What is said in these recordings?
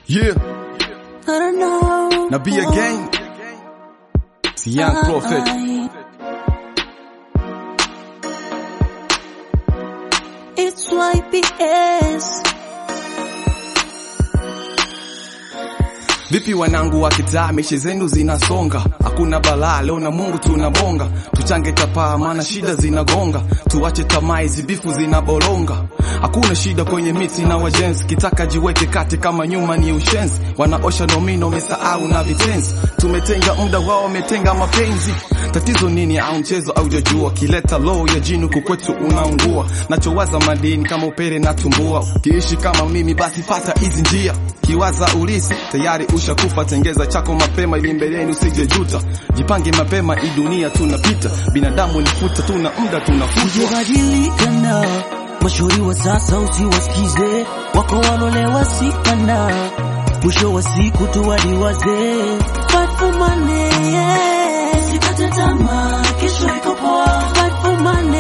Yeah, I don't know. na be again. It's young prophet. It's YPS. Vipi wanangu wa kitaa, mechi zenu zinasonga, hakuna balaa leo na Mungu tunabonga, tuchange tapaa, maana shida zinagonga, tuache tamaa, hizi bifu zinaboronga. Hakuna shida kwenye miti na wajenzi, kitaka jiweke kati kama nyuma ni ushenzi, wanaosha nomino wamesahau na vitenzi, tumetenga muda wao wametenga mapenzi. Tatizo nini? Au mchezo au jajua, kileta low ya jini kukwetu unaungua, nachowaza madini kama upere na tumbua, kiishi kama mimi basi fata hizi njia, kiwaza ulisi tayari ushakufa, tengeza chako mapema ili mbeleni usije juta, jipange mapema, hii dunia tunapita, binadamu ni futa, tuna muda tunafutwa. Usibadilika na mashauri wa sasa, usiwasikize wako walolewa sikana, mwisho wa siku tu wadi wazee. Fight for money, yeah. Usikate tamaa, kesho iko poa. Fight for money,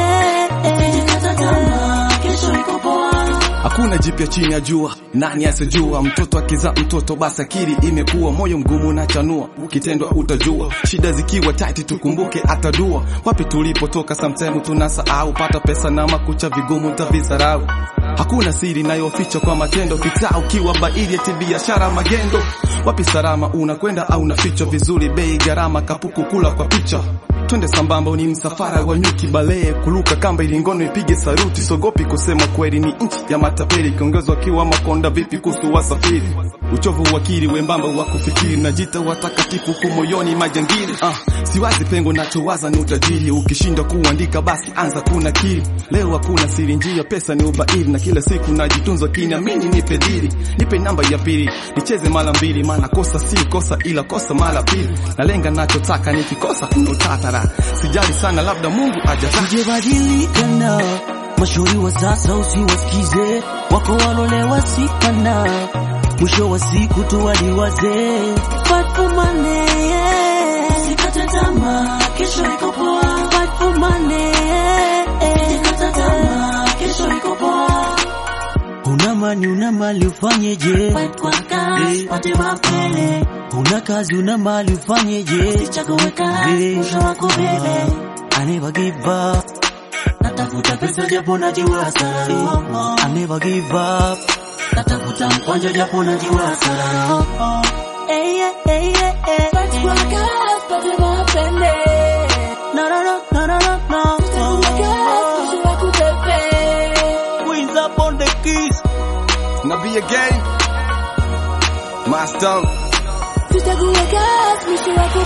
yeah. Usikate tamaa, kesho iko poa. Hakuna jipya chini ya jua, nani asijua? Mtoto akiza mtoto, basi akili imekuwa, moyo mgumu na chanua, ukitendwa utajua. Shida zikiwa tight, tukumbuke atadua. Wapi tulipotoka, sometime tunasahau. Pata pesa na makucha vigumu, tavisarau. Hakuna siri inayoficha kwa matendo, kitaa ukiwa baili eti biashara magendo. Wapi salama, unakwenda au unafichwa vizuri, bei gharama, kapuku kula kwa picha twende sambamba, ni msafara wa nyuki balee kuruka kamba ili ngono ipige saruti. Sogopi kusema kweli, ni nchi ya matapeli, kiongezwa kiwa makonda. Vipi kuhusu wasafiri? Uchovu wa akili wembamba wa kufikiri, najita watakatifu kumoyoni majangili. Ah, siwazi pengo, nachowaza ni utajiri. Ukishindwa kuandika basi anza kuna kiri. Leo hakuna siri, njia pesa ni ubairi, na kila siku najitunza kiniamini, nipe diri, nipe namba ya pili, nicheze mara mbili, maana kosa si kosa, ila kosa mara pili. Nalenga nachotaka, nikikosa kuna utatara. Sijali sana, labda Mungu ajataka. Usibadilika na mashauri wa sasa, usiwasikize wako walolewa sikana, mwisho wa siku tu wadi wazee. Fight for money, yeah. Usikate tamaa, kesho iko poa. Fight for money, yeah. Usikate tamaa, kesho iko poa. Una mani una mali ufanyeje? Fight kwa kasi, pate mapele. Una kazi una mali ufanyeje? Usichague kazi, mwisho wako mbele. I never give up, Natafuta pesa japo najua hasara. I never give up. Natafuta mkwanja japo najua hasara. Eh, eh, eh, eh, eh. Fight kwa kasi, pate mapele. No, no, no, no, no, no, no. Usichague kazi, mwisho wako mbele. Queens up on the keys. Na be again, Master. Usichague kazi, mwisho wako